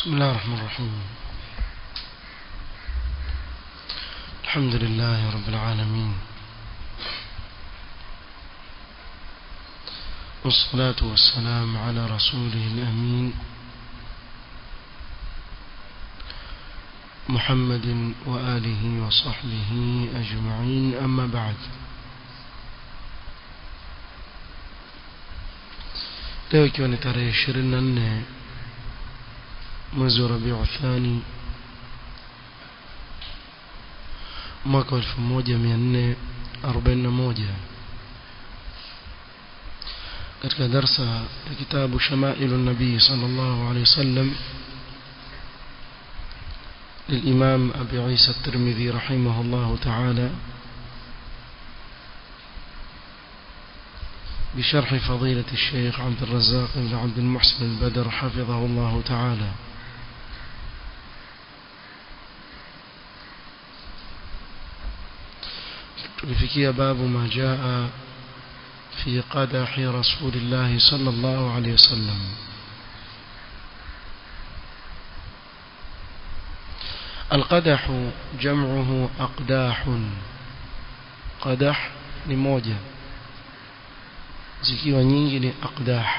بسم الله الرحمن الرحيم الحمد لله رب العالمين والصلاة والسلام على رسوله الأمين محمد وآله وصحبه أجمعين أما بعد leo ikiwa ni tarehe ishirini na nne mwezi wa rabiu thani mwaka wa elfu moja mia nne arobaini na moja katika darsa ya kitabu shamailu nabii sala llahu alehi wasallam للإمام أبي عيسى الترمذي رحمه الله تعالى بشرح فضيلة الشيخ عبد الرزاق بن عبد المحسن البدر حفظه الله تعالى tulifikia babu ma jaa fi qadahi rasulillahi sallallahu alayhi wasallam القدح جمعه أقداح قدح ni moja zikiwa nyingi ni aqdah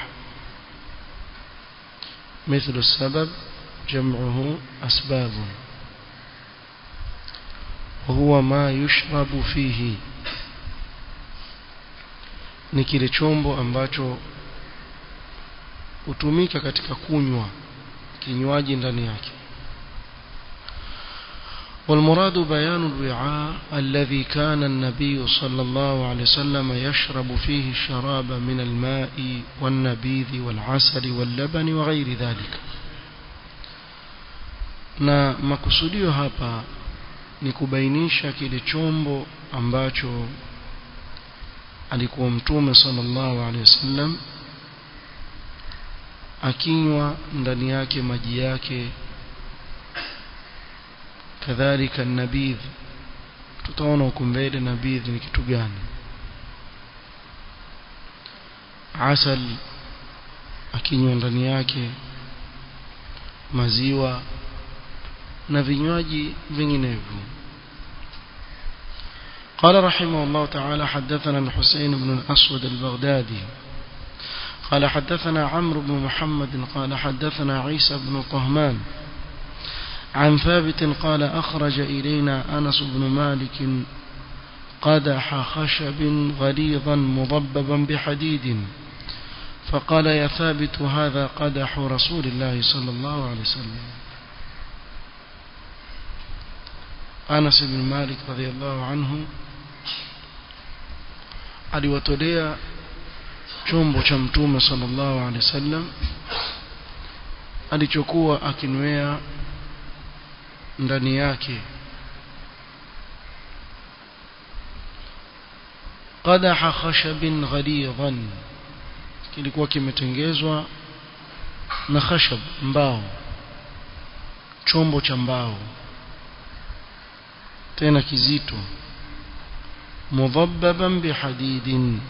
مثل السبب جمعه أسباب وهو ما يشرب فيه ni kile chombo ambacho hutumika katika kunywa kinywaji ndani yake والمراد بيان الوعاء الذي كان النبي صلى الله عليه وسلم يشرب فيه الشراب من الماء والنبيذ والعسل واللبن وغير ذلك na makusudio hapa ni kubainisha kile chombo ambacho alikuwa mtume sallallahu alaihi wasallam akinywa ndani yake maji yake kadhalika nabidh tutaona huko mbele nabidh ni kitu gani asal akinywa ndani yake maziwa na vinywaji vinginevyo قال رحمه الله تعالى حدثنا الحسين بن الأسود البغدادي قال حدثنا عمرو بن محمد قال حدثنا عيسى بن طهمان عن ثابت قال أخرج إلينا أنس بن مالك قدح خشب غليظا مضببا بحديد فقال يا ثابت هذا قدح رسول الله صلى الله عليه وسلم أنس بن مالك رضي الله عنه aliwatolea chombo cha mtume sallallahu alaihi wasallam alichokuwa akinwea ndani yake qadaha khashabin ghalidhan kilikuwa kimetengezwa na khashab mbao chombo cha mbao tena kizito mudhabbaban bihadidin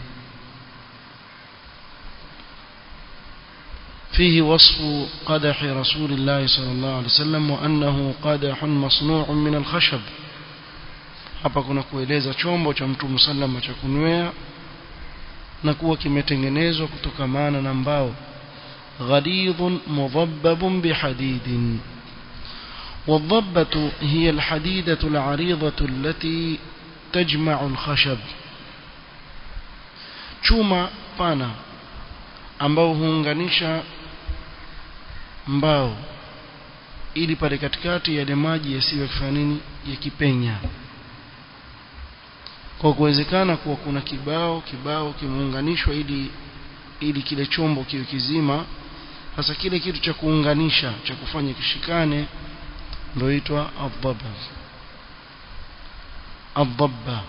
فيه وصف قدح رسول الله صلى الله عليه وسلم وأنه قدح مصنوع من الخشب hapa kuna kueleza chombo cha mtume sallama cha kunywea na kuwa kimetengenezwa kutokamana na mbao ghalidhun mudhabbabun bihadidin والضبة هي الحديدة العريضة التي تجمع الخشب chuma pana ambao huunganisha mbao ili pale katikati yale maji yasiwe kufanya nini yakipenya kwa kuwezekana kuwa kuna kibao kibao kimeunganishwa ili ili kile chombo kiwe kizima sasa kile kitu cha kuunganisha cha kufanya kishikane ndio itwa adhaba adhaba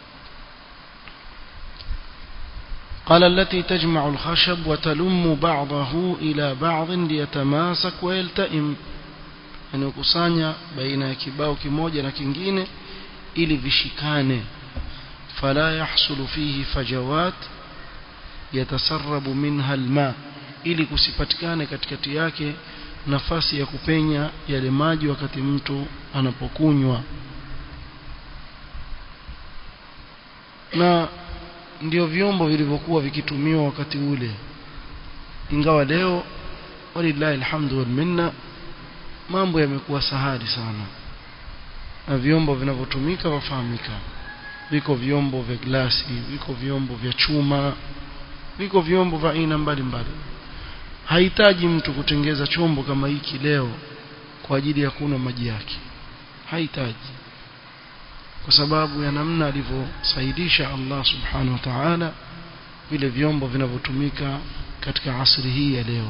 قال التي تجمع الخشب وتلم بعضه إلى بعض ليتماسك ويلتئم يعني kusanya baina ya kibao kimoja na kingine ili vishikane fala yahsulu fihi fajawat yatasarrabu minha alma ili kusipatikane katikati yake nafasi ya kupenya yale maji wakati mtu anapokunywa na ndio vyombo vilivyokuwa vikitumiwa wakati ule ingawa leo walillahi alhamdu wal minna mambo yamekuwa sahali sana na vyombo vinavyotumika wafahamika viko vyombo vya glasi viko vyombo vya chuma viko vyombo vya aina mbalimbali hahitaji mtu kutengeza chombo kama hiki leo kwa ajili ya kunywa maji yake hahitaji kwa sababu ya namna alivyosaidisha Allah subhanahu wa ta'ala vile vyombo vinavyotumika katika asri hii ya leo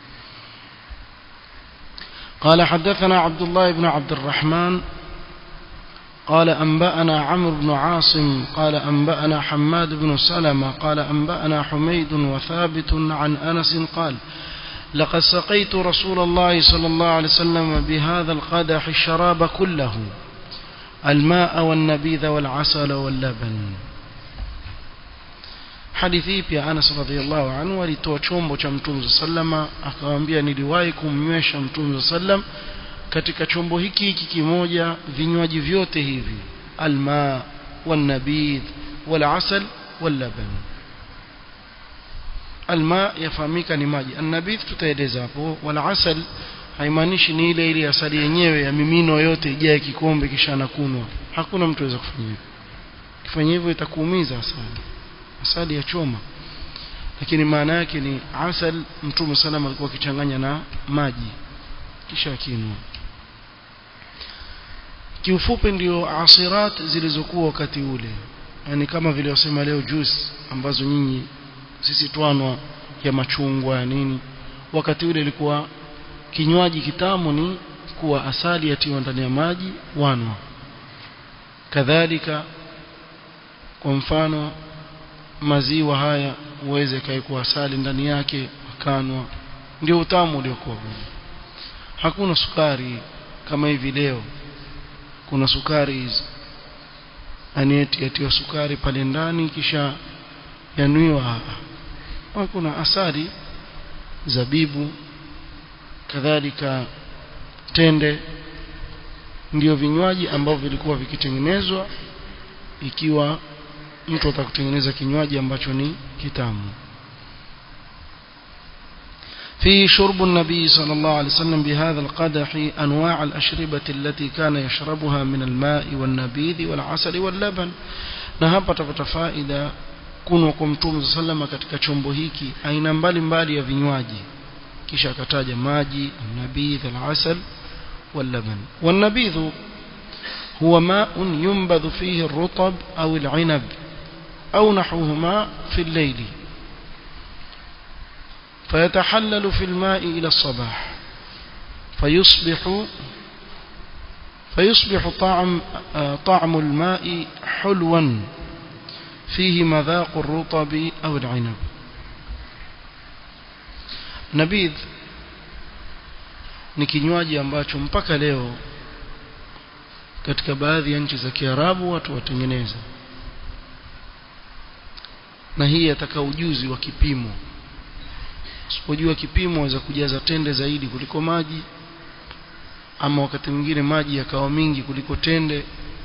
قال حدثنا عبد الله بن عبد الرحمن قال أنبأنا عمرو بن عاصم قال أنبأنا حماد بن سلمة قال أنبأنا حميد وثابت عن أنس قال لقد سقيت رسول الله صلى الله عليه وسلم بهذا القدح الشراب كله الماء والنبيذ والعسل واللبن hadithi pia Anas radhiallahu anhu alitoa chombo cha Mtume sallama akamwambia niliwahi kumnywesha Mtume sallam katika chombo hiki hiki kimoja vinywaji vyote hivi alma والنبيذ والعسل واللبن alma yafahamika ni maji annabidh tutaeleza hapo wala asal haimaanishi ni ile ile asali yenyewe ya mimino yote ijae kikombe kisha nakunwa hakuna mtu aweza kufanya hivyo kifanya hivyo itakuumiza asali asali ya choma lakini maana yake ni asal mtume salama alikuwa akichanganya na maji kisha akinwa kiufupi ndio asirat zilizokuwa wakati ule yani kama vile wasema leo juice ambazo nyinyi sisi twanwa ya machungwa ya nini wakati ule ilikuwa kinywaji kitamu ni kuwa asali yatiwa ndani ya maji wanwa kadhalika kwa mfano maziwa haya uweze kaekwa asali ndani yake wakanwa ndio utamu uliokuwa hakuna sukari kama hivi leo kuna sukari hizi anieti yatiwa sukari pale ndani kisha yanwiwa kuna asali zabibu kadhalika tende ndio vinywaji ambavyo vilikuwa vikitengenezwa ikiwa mtu atakutengeneza kinywaji ambacho ni kitamu في شرب النبي صلى الله عليه وسلم بهذا القدح أنواع الأشربة التي كان يشربها من الماء والنبيذ والعسل واللبن نهب تفائدة kunwa kwa mtume sallama katika chombo hiki aina mbalimbali ya vinywaji kisha akataja maji nabidh al-asal wal-laban wan-nabidh huwa ma'un yunbadhu fihi ar-rutab aw al-'inab aw nahwuhuma fi al-layl فيتحلل في الماء إلى الصباح فيصبح فيصبح طعم طعم الماء حلوا فيه مذاق الرطب أو العنب نبيذ ni kinywaji ambacho mpaka leo katika baadhi ya nchi za Kiarabu watu watengeneza na hii yataka ujuzi wa kipimo usipojua kipimo waweza kujaza tende zaidi kuliko maji ama wakati mwingine maji yakawa mingi kuliko tende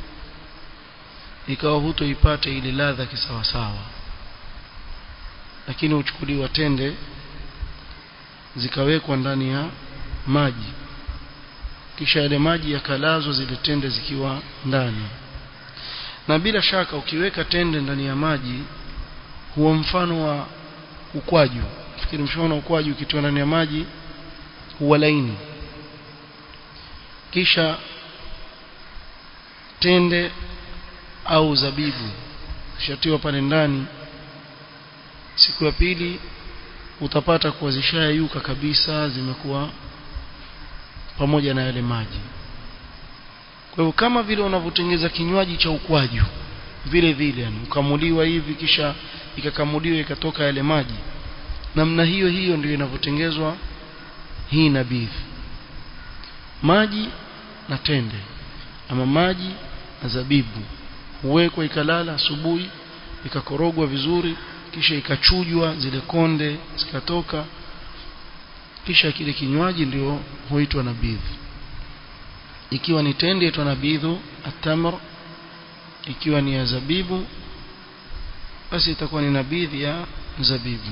ikawa hutoipata ile ladha kisawasawa lakini uchukuliwa tende zikawekwa ndani ya maji kisha yale maji yakalazwa zile tende zikiwa ndani na bila shaka ukiweka tende ndani ya maji huwa mfano wa ukwaju fikiri mfano ukwaju ukitoa ndani ya maji huwa laini kisha tende au zabibu shatiwa pale ndani siku ya pili utapata kuwa zishayuka kabisa zimekuwa pamoja na yale maji kwa hivyo kama vile unavyotengeza kinywaji cha ukwaju vile vile yani ukamuliwa hivi kisha ikakamuliwa ikatoka yale maji namna hiyo hiyo ndio inavyotengezwa hii nabithi maji na tende ama maji na zabibu huwekwa ikalala asubuhi ikakorogwa vizuri kisha ikachujwa zile konde zikatoka kisha kile kinywaji ndio huitwa nabidh ikiwa ni tende itwa nabidhu atamr ikiwa ni ya zabibu basi itakuwa ni nabidhi ya zabibu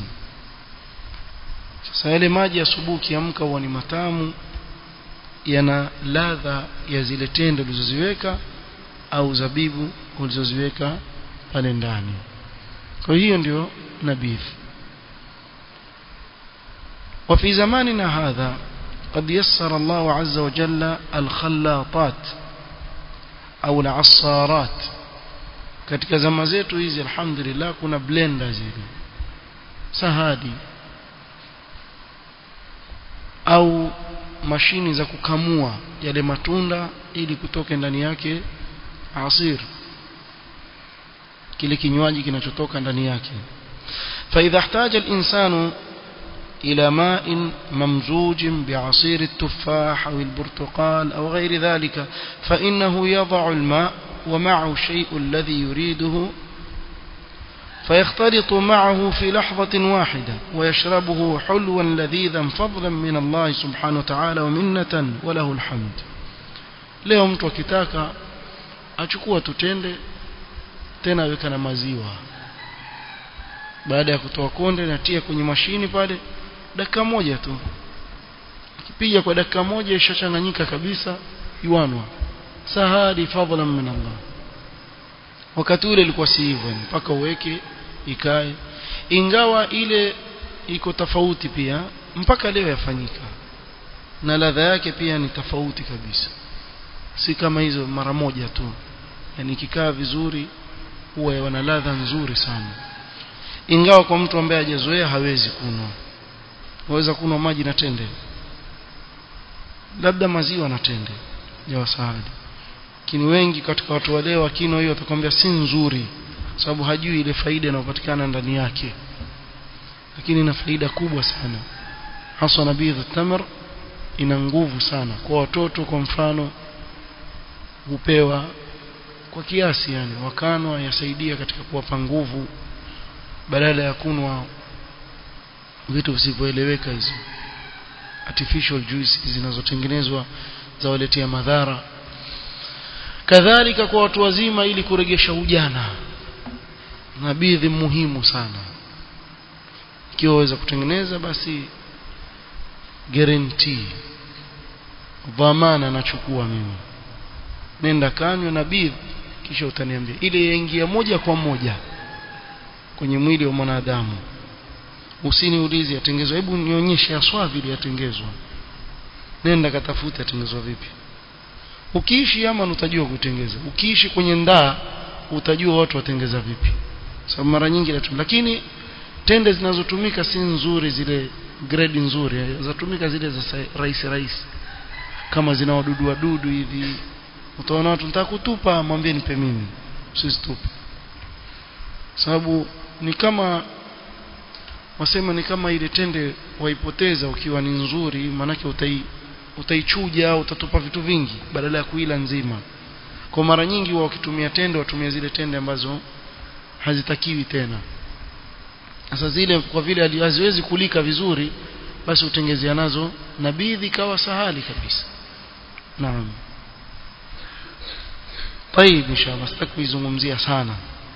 sasa yale maji asubuhi kiamka huwa ni matamu yana ladha ya zile tende ulizoziweka au zabibu ulizoziweka pale ndani kwa hiyo ndio nabidh وفي زماننا هذا قد يسر الله عز وجل الخلاطات أو العصارات katika zama zetu hizi alhamdulillah kuna blender zile sahadi au mashini za kukamua yale matunda ili kutoke ndani yake asir kile kinywaji kinachotoka ndani yake فإذا احتاج الإنسان إلى ماء ممزوج بعصير التفاح أو البرتقال أو غير ذلك فإنه يضع الماء ومعه الشيء الذي يريده فيختلط معه في لحظة واحدة ويشربه حلوا لذيذا فضلا من الله سبحانه وتعالى ومنة وله الحمد leo mtu akitaka achukua tutende tena weka na maziwa baada ya kutoa konde natia kwenye mashini pale dakika moja tu kipiga kwa dakika moja ishachanganyika kabisa yuanwa sahadi fadlan min Allah wakati ule ilikuwa si hivyo mpaka uweke ikae ingawa ile iko tofauti pia mpaka leo yafanyika na ladha yake pia ni tofauti kabisa si kama hizo mara moja tu yani kikaa vizuri huwa wana ladha nzuri sana ingawa kwa mtu ambaye hajazoea hawezi kunwa waweza kunwa maji na tende labda maziwa na tende ya wasahadi lakini wengi katika watu wale wakinwa hiyo watakwambia si nzuri sababu hajui ile faida inayopatikana ndani yake lakini ina faida kubwa sana haswa nabidh tamar ina nguvu sana kwa watoto kwa mfano hupewa kwa kiasi yani wakanwa yasaidia katika kuwapa nguvu badala ya kunwa vitu visivyoeleweka hizo artificial juice zinazotengenezwa za waletea madhara kadhalika kwa watu wazima ili kuregesha ujana nabidhi muhimu sana ikiwa waweza kutengeneza basi guarantee dhamana nachukua mimi nenda kanywa nabidhi kisha utaniambia ile yaingia moja kwa moja kwenye mwili wa mwanadamu usiniulize yatengezwa hebu nionyeshe aswa vile yatengezwa nenda katafute yatengezwa vipi ukiishi Yaman utajua kutengeza ukiishi kwenye ndaa utajua watu watengeza vipi sababu mara nyingi natum lakini tende zinazotumika si nzuri zile grade nzuri zatumika zile za rais rais kama zina wadudu wadudu hivi utaona watu nataka kutupa mwambie nipe mimi usizitupe sababu ni kama wasema ni kama ile tende waipoteza ukiwa ni nzuri manake utai utaichuja au utatupa vitu vingi badala ya kuila nzima kwa mara nyingi wa wakitumia tende watumia zile tende ambazo hazitakiwi tena sasa zile kwa vile haziwezi kulika vizuri basi utengezea nazo nabidhi kawa sahali kabisa naam طيب ان شاء الله sitaki kuizungumzia sana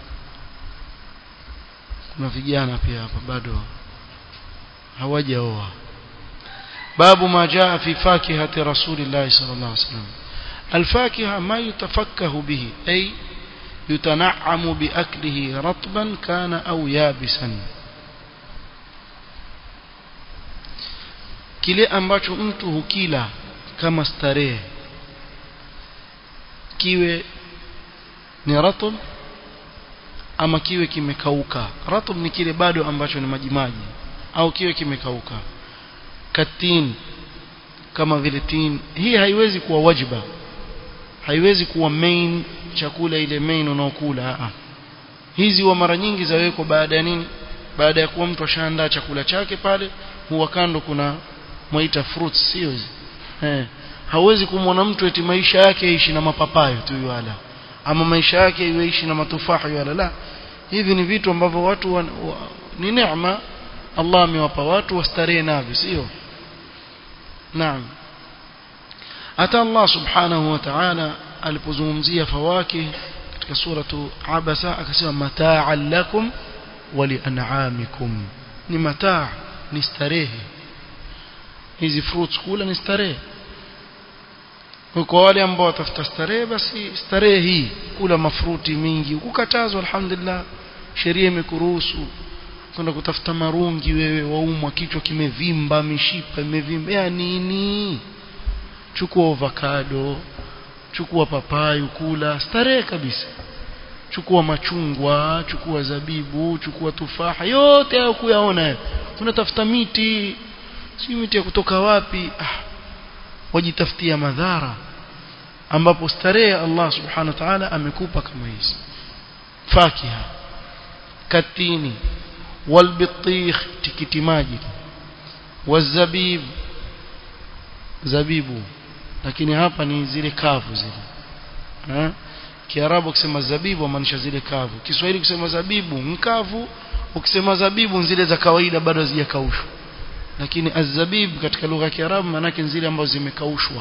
kuna vijana pia hapa bado hawajaoa باب ما جاء في فاكهة رسول الله صلى الله عليه وسلم الفاكهة ما يتفكه به أي يتنعم بأكله رطبا كان أو يابسا kile ambacho mtu hukila kama starehe kiwe ni ratb ama kiwe kimekauka ratb ni kile bado ambacho ni majimaji au kiwe kimekauka katin kama vile tin hii haiwezi kuwa wajiba haiwezi kuwa main chakula ile main unaokula a hizi wa mara nyingi zawekwa baada ya nini baada ya kuwa mtu ashaandaa chakula chake pale huwa kando kuna mwaita fruits sio hizi eh hauwezi kumwona mtu eti maisha yake yaishi na mapapayo tu yala ama maisha yake yaishi na matufaha yala la hivi ni vitu ambavyo watu wa, wa, ni neema Allah amewapa watu wastarehe navyo sio naam hata Allah subhanahu wa ta'ala alipozungumzia fawaki katika suratu abasa akasema mata'an lakum wa li'an'amikum ni mataa ni starehe hizi fruits kula ni starehe kwa wale ambao watafuta starehe basi starehe hii kula mafruti mingi ukukatazwa alhamdulillah sheria imekuruhusu kwenda kutafuta marungi wewe waumwa kichwa kimevimba mishipa imevimba ya nini chukua avocado chukua papayu kula starehe kabisa chukua machungwa chukua zabibu chukua tufaha yote hayo kuyaona unatafuta miti si miti ya kutoka wapi ah, wajitafutia madhara ambapo starehe Allah subhanahu wa ta'ala amekupa kama hizi fakiha katini walbitikh tikiti maji wazabib zabibu lakini hapa ni zile kavu zile ha? Kiarabu ukisema zabibu maanisha zile kavu Kiswahili ukisema zabibu mkavu ukisema zabibu zile za kawaida bado hazijakaushwa lakini azabib katika lugha ya Kiarabu maana yake zile ambazo zimekaushwa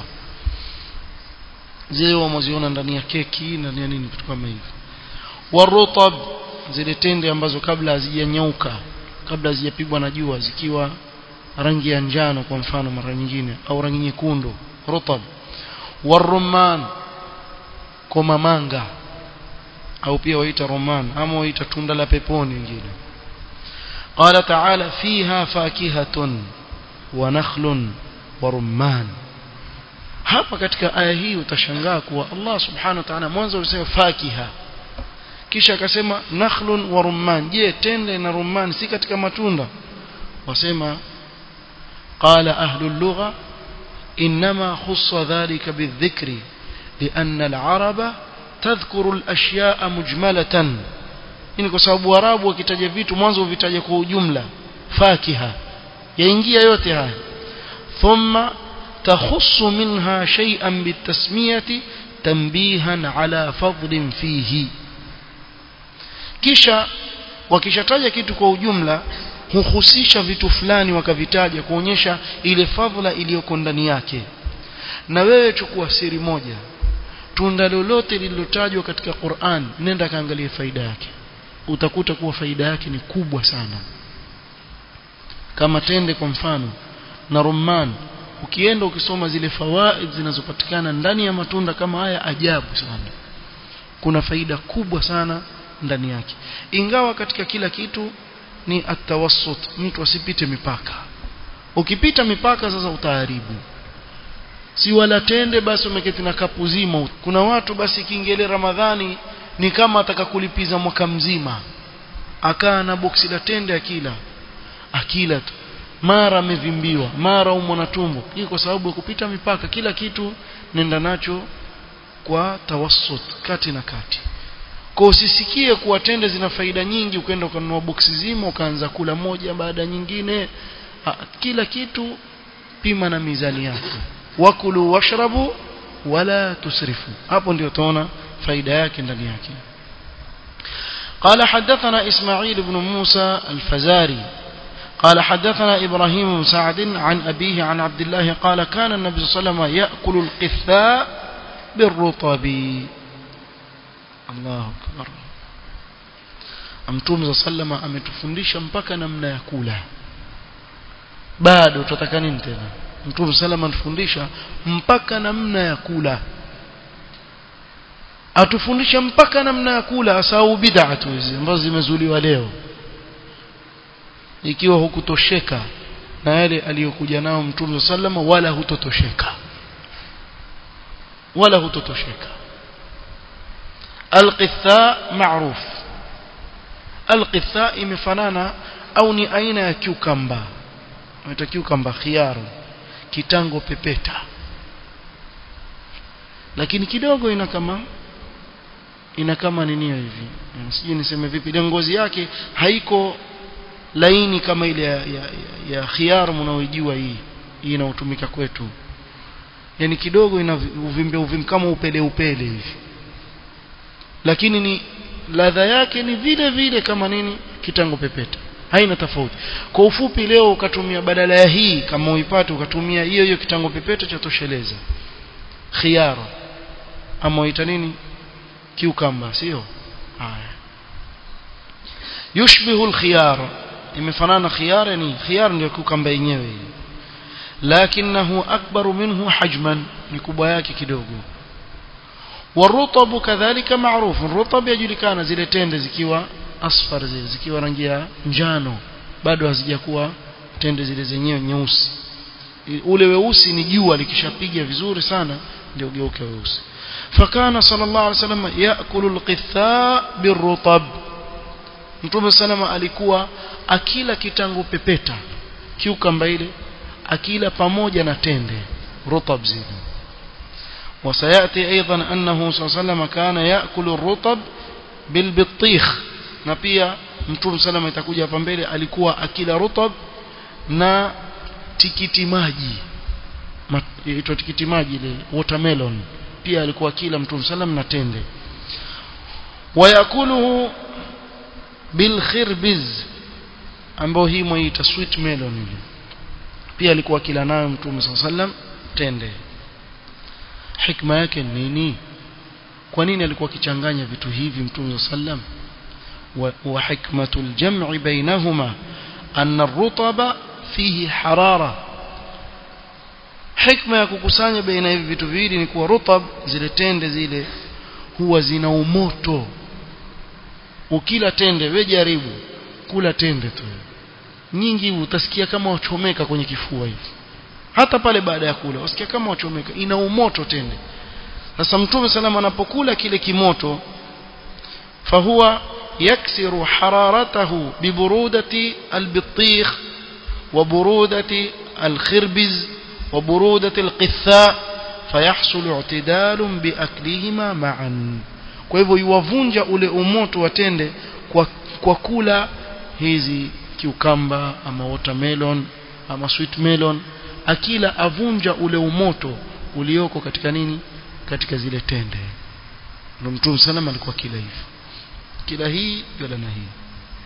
zile wamoziona ndani ya keki ndani ya nini vitu kama hivyo warutab zile tende ambazo kabla hazijanyauka kabla hazijapigwa na jua zikiwa rangi ya njano kwa mfano mara nyingine au rangi nyekundu rutab warumman koma manga au pia waita roman ama waita tunda la peponi wengine قال تعالى فيها فاكهة ونخل ورمان hapa katika aya hii utashangaa kuwa Allah subhanahu wa ta'ala mwanzo alisema fakiha kisha akasema nakhlun wa rumman je tende na rumman si katika matunda wasema qala ahlu lugha inma khussa dhalika bidhikri لأن العرب تذكر الأشياء مجملة ini kwa sababu warabu wakitaja vitu mwanzo vitaja kwa ujumla fakiha yaingia yote haya thumma takhussu minha shay'an bitasmiyati tanbihan ala fadlin fihi kisha wakishataja kitu kwa ujumla huhusisha vitu fulani wakavitaja kuonyesha ile fadhila iliyoko ndani yake na wewe chukua siri moja tunda lolote lililotajwa katika Qur'an nenda kaangalie faida yake utakuta kuwa faida yake ni kubwa sana kama tende kwa mfano na rumman ukienda ukisoma zile fawaid zinazopatikana ndani ya matunda kama haya ajabu sana kuna faida kubwa sana ndani yake ingawa katika kila kitu ni atawassut mtu asipite mipaka ukipita mipaka sasa utaharibu si wala tende basi umeketi na kapu zima kuna watu basi kiingele ramadhani ni kama atakakulipiza mwaka mzima akaa na boksi la tende akila akila tu mara amevimbiwa mara umo na tumbo hii kwa sababu ya kupita mipaka kila kitu nenda nacho kwa tawassut kati na kati kwa usisikie kuwa tende zina faida nyingi ukaenda ukanunua boksi zima ukaanza kula moja baada nyingine ha, kila kitu pima na mizani yake wakulu washrabu wala tusrifu hapo ndio utaona faida yake ndani yake قال حدثنا إسماعيل بن موسى الفزاري قال حدثنا إبراهيم بن سعد عن أبيه عن عبد الله قال كان النبي صلى الله عليه وسلم يأكل القثاء بالرطب الله أكبر Mtume sallama ametufundisha mpaka namna ya kula bado tutataka nini tena Mtume sallama anatufundisha mpaka namna ya kula atufundisha mpaka namna ya kula asau bid'a tu hizi ambazo zimezuliwa leo ikiwa hukutosheka na yale aliyokuja nao Mtume sallama wala hutotosheka wala hutotosheka alqitha ma'ruf alqitha imefanana au ni aina ya cucumber inaitwa cucumber khiyar kitango pepeta lakini kidogo ina kama ina kama ninio hivi sijui niseme vipi ile ngozi yake haiko laini kama ile ya, ya, ya, ya khiyar mnaoijua hii hii inayotumika kwetu yani kidogo ina uvimbe uvimbe kama upele upele hivi lakini ni ladha yake ni vile vile kama nini kitango pepeta haina tofauti kwa ufupi leo ukatumia badala ya hii kama uipate ukatumia hiyo hiyo kitango pepeto cha tosheleza khiyara ama uita nini kiukamba sio haya yushbihu alkhiyar imefanana khiyar ni khiyar ndio kiukamba yenyewe lakinahu akbaru minhu hajman ni kubwa yake kidogo والرطب كذلك معروف الرطب يجulikana zile tende zikiwa asfar zile zikiwa rangi ya njano bado hazijakuwa tende zile zenyewe nyeusi ule weusi ni jua likishapiga vizuri sana ndio geuke weusi fakana sallallahu alaihi wasallam yaakulu alqitha birrutab mtume salama alikuwa akila kitangu pepeta kiukamba ile akila pamoja na tende rutab zile وسيأتي أيضا أنه صلى الله عليه وسلم كان يأكل الرطب بالبطيخ na pia mtume salama itakuja hapa mbele alikuwa akila rutab na tikiti maji inaitwa tikiti maji ile watermelon pia alikuwa akila mtume salam na tende wayakuluhu bilkhirbiz ambao hii mwaita sweet melon ile pia alikuwa akila nayo mtume sallam tende hikma yake nini kwa nini alikuwa akichanganya vitu hivi mtume sallam wa hikmatul jam'i bainahuma anna ar-rutaba fihi harara hikma ya kukusanya baina hivi vitu viwili ni kuwa rutab zile tende zile huwa zina umoto ukila tende we jaribu kula tende tu nyingi utasikia kama wachomeka kwenye kifua hivi hata pale baada ya kula usikia kama wachomeka ina umoto tende sasa mtume salama anapokula kile kimoto fahuwa yaksiru hararatahu biburudati albitikh wa burudati alkhirbiz wa burudati alqitha fayahsul i'tidal biaklihima ma'an kwa hivyo yuwavunja ule umoto wa tende kwa, kwa kula hizi kiukamba ama watermelon ama sweet melon akila avunja ule umoto ulioko katika nini katika zile tende ndio mtume salama alikuwa kila hivi kila hii wala na hii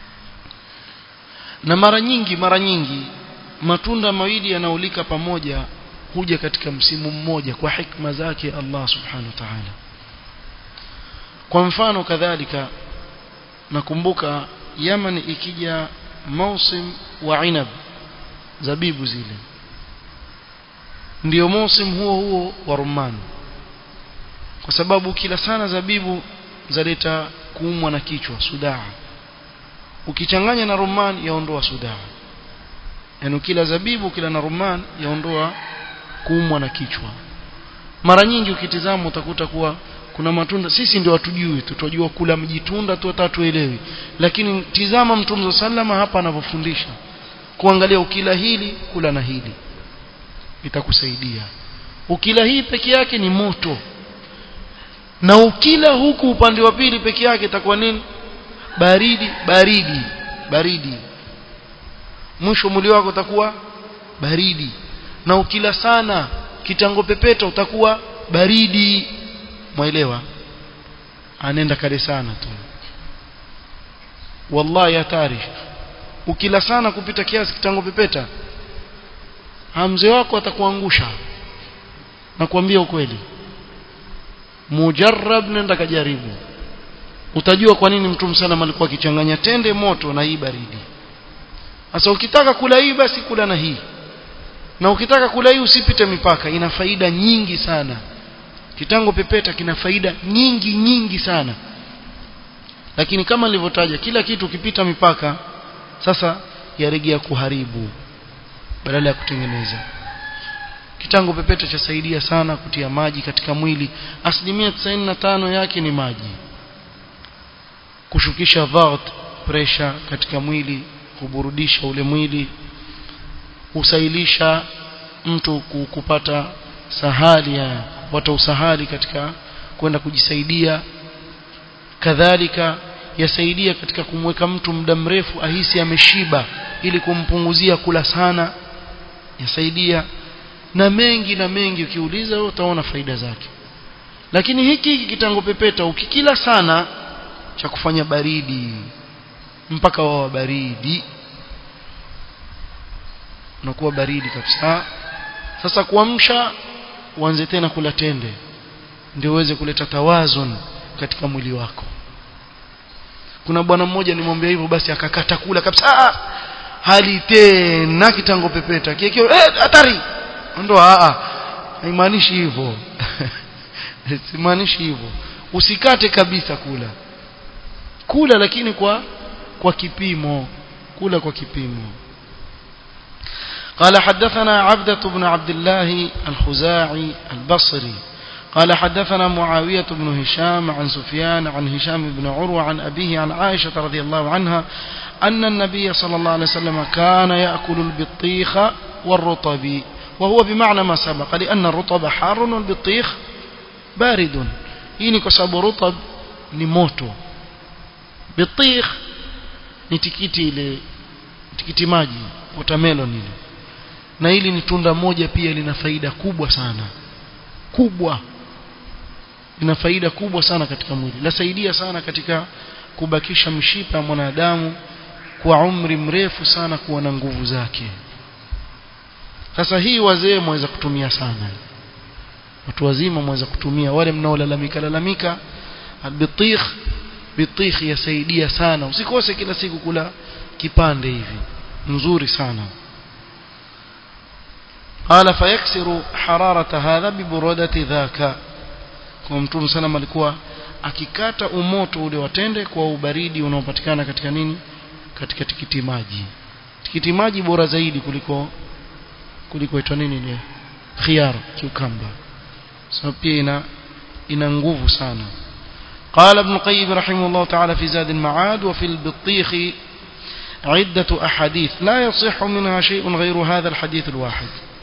na mara nyingi mara nyingi matunda mawili yanaulika pamoja huja katika msimu mmoja kwa hikma zake Allah subhanahu wa ta'ala kwa mfano kadhalika nakumbuka Yaman ikija mausim wa inab zabibu zile ndio mausim huo huo wa rumani kwa sababu kila sana zabibu zaleta kuumwa na kichwa sudaa ukichanganya na rumman yaondoa sudaa yani kila zabibu kila na rumman yaondoa kuumwa na kichwa mara nyingi ukitizama utakuta kuwa kuna matunda sisi ndio hatujui tutojua kula mjitunda tu hata tuelewi lakini tizama mtume sallama hapa anavyofundisha kuangalia ukila hili kula na hili itakusaidia ukila hii peke yake ni moto na ukila huku upande wa pili peke yake itakuwa nini baridi baridi baridi mwisho mwili wako utakuwa baridi na ukila sana kitango pepeta utakuwa baridi mwelewa anaenda kale sana tu wallahi hatari ukila sana kupita kiasi kitango pepeta hamze wako atakuangusha nakwambia ukweli mujarrab nenda kajaribu utajua kwa nini mtume sana alikuwa akichanganya tende moto na hii baridi sasa ukitaka kula hii basi kula na hii na ukitaka kula hii usipite mipaka ina faida nyingi sana kitango pepeta kina faida nyingi nyingi sana lakini kama nilivyotaja kila kitu ukipita mipaka sasa yarejea kuharibu badala ya kutengeneza kitango pepeta chasaidia sana kutia maji katika mwili asilimia 95 yake ni maji kushukisha dhart pressure katika mwili kuburudisha ule mwili usailisha mtu kupata sahali ya kupata usahali katika kwenda kujisaidia kadhalika yasaidia katika kumweka mtu muda mrefu ahisi ameshiba ili kumpunguzia kula sana yasaidia na mengi na mengi ukiuliza utaona faida zake lakini hiki hiki kitango pepeta ukikila sana cha kufanya baridi mpaka wawa baridi unakuwa baridi kabisa sasa kuamsha uanze tena kula tende ndio uweze kuleta tawazun katika mwili wako kuna bwana mmoja nimwambia hivyo basi akakata kula kabisa hali tena kitango pepeta kiekeo eh hatari ndo a haimaanishi hivyo simaanishi hivyo usikate kabisa kula kula lakini kwa kwa kipimo kula kwa kipimo قال حدثنا عبدة بن عبد الله الخزاعي البصري قال حدثنا معاوية بن هشام عن سفيان عن هشام بن عروة عن أبيه عن عائشة رضي الله عنها أن النبي صلى الله عليه وسلم كان يأكل البطيخ والرطب وهو بمعنى ما سبق لأن الرطب حار والبطيخ بارد hii kwa sababu rutab ni moto bitikh ni tikiti ile tikiti maji watermelon ile na hili ni tunda moja pia lina faida kubwa sana kubwa lina faida kubwa sana katika mwili lasaidia sana katika kubakisha mshipa ya mwanadamu kwa umri mrefu sana kuwa na nguvu zake sasa hii wazee mwaweza kutumia sana watu wazima mwaweza kutumia wale mnaolalamika lalamika albitikh bitikh yasaidia sana usikose kila siku kula kipande hivi nzuri sana قال فيكسر حرارة هذا ببرودة ذاك kwa mtume sana alikuwa akikata umoto ule watende kwa ubaridi unaopatikana katika nini katika tikiti maji tikiti maji bora zaidi kuliko kuliko itwa nini ile khiyar cucumber sababu pia ina ina nguvu sana قال ابن القيم رحمه الله تعالى في زاد المعاد وفي البطيخ عدة أحاديث لا يصح منها شيء غير هذا الحديث الواحد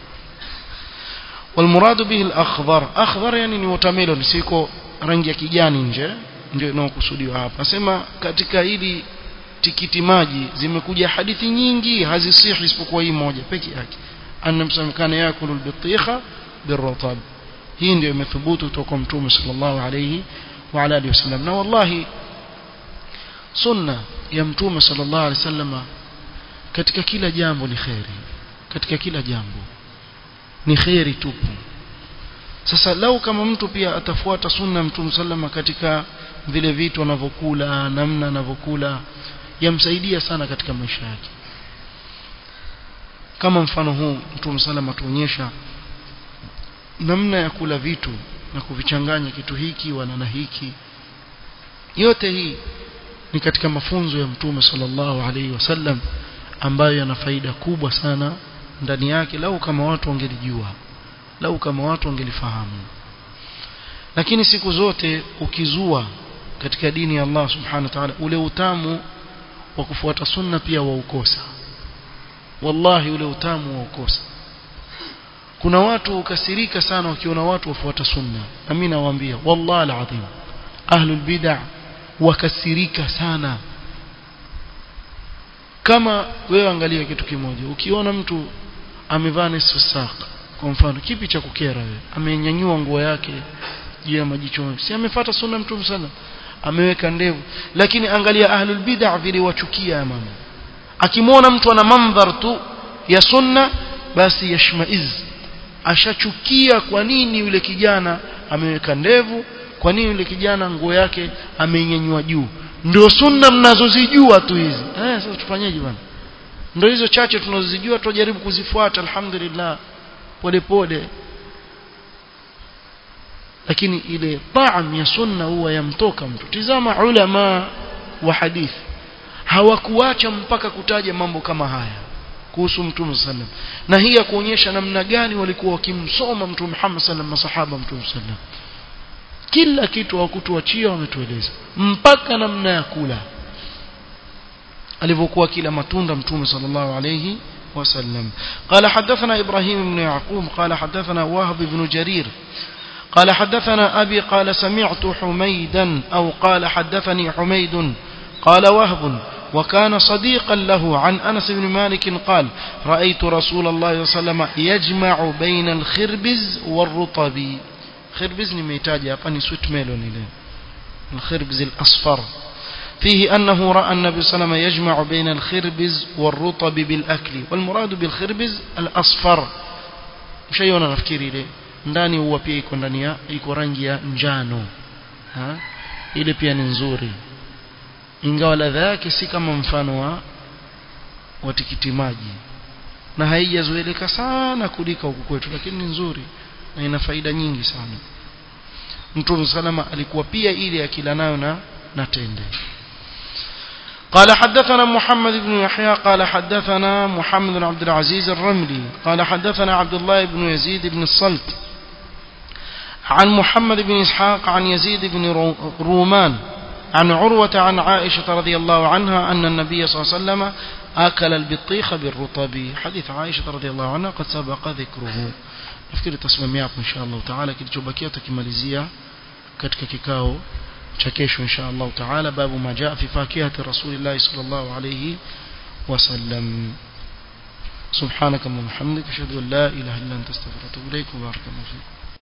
والمراد به الأخضر أخضر يعني ni watermelon siko rangi ya kijani nje ndio inayokusudiwa hapa nasema katika hili tikiti maji zimekuja hadithi nyingi hazisihi isipokuwa hii moja peke yake anna msamkana yakulu albitikha birrutab hii ndio imethubutu kutoka mtume sallallahu alayhi wa ala alihi wasallam na wallahi sunna ya mtume sallallahu alayhi wasallam katika kila jambo ni khairi katika kila jambo ni khairi tupu sasa lau kama mtu pia atafuata sunna mtume sallama katika vile vitu anavyokula namna anavyokula yamsaidia sana katika maisha yake kama mfano huu mtume sallama tuonyesha namna ya kula vitu na kuvichanganya kitu hiki wana na hiki yote hii ni katika mafunzo ya mtume sallallahu alaihi wasallam ambayo yana faida kubwa sana ndani yake lau kama watu wangelijua lau kama watu wangelifahamu lakini siku zote ukizua katika dini ya Allah subhanahu wa ta'ala ule utamu wa kufuata sunna pia waukosa wallahi ule utamu waukosa kuna watu ukasirika sana wakiona watu wafuata sunna na mimi nawaambia wallahi alazim ahlul bid'ah wakasirika sana kama wewe angalia kitu kimoja ukiona mtu amevaa nusu saka kwa mfano kipi cha kukera wewe amenyanyua nguo yake juu ya majicho si amefuata sunna mtume sana ameweka ndevu lakini angalia ahlul bid'ah vile wachukia mama akimwona mtu ana mandhar tu ya sunna basi yashmaiz ashachukia kwa nini yule kijana ameweka ndevu kwa nini yule kijana nguo yake ameinyanyua juu ndio sunna mnazozijua tu hizi eh sasa tufanyeje bwana ndio hizo chache tunazozijua tujaribu kuzifuata alhamdulillah pole pole lakini ile taam ya sunna huwa yamtoka mtu tizama ulama wa hadithi hawakuacha mpaka kutaja mambo kama haya kuhusu mtume sallam na hii ya kuonyesha namna gani walikuwa wakimsoma mtume Muhammad sallam masahaba mtume sallam kila kitu hawakutuachia wametueleza mpaka namna ya kula alivyokuwa kila matunda mtume sallallahu alayhi وسلم قال حدثنا إبراهيم بن يعقوب قال حدثنا وهب بن جرير قال حدثنا أبي قال سمعت حميدا أو قال حدثني حميد قال وهب وكان صديقا له عن أنس بن مالك قال رأيت رسول الله صلى الله عليه وسلم يجمع بين الخربز والرطب خربز نميتاج أبني سويت ميلون الخربز الأصفر فيه أنه رأى النبي صلى الله عليه وسلم يجمع بين الخربز والرطب بالأكل والمراد بالخربز الأصفر mshaiona nafikiri ile ndani huwa pia iko ndani ya iko rangi ya njano ha ile pia ni nzuri ingawa ladha yake si kama mfano wa wa tikiti maji na haijazoeleka sana kulika huku kwetu lakini ni nzuri na ina faida nyingi sana Mtume salama alikuwa pia ile akila nayo na na tende قال حدثنا محمد بن يحيى قال حدثنا محمد بن عبد العزيز الرملي قال حدثنا عبد الله بن يزيد بن الصلت عن محمد بن إسحاق عن يزيد بن رومان عن عروة عن عائشة رضي الله عنها أن النبي صلى الله عليه وسلم أكل البطيخ بالرطب حديث عائشة رضي الله عنها قد سبق ذكره nafikiri tasimamia hapo insha Allah taala kilichobakia tukimalizia katika kikao cha kesho insha Allah taala babu majaa fi fakihati rasulillah sallallahu alayhi wasallam سبحانك اللهم وبحمدك اشهد ان لا اله الا انت استغفرك واتوب اليك وبارك الله فيك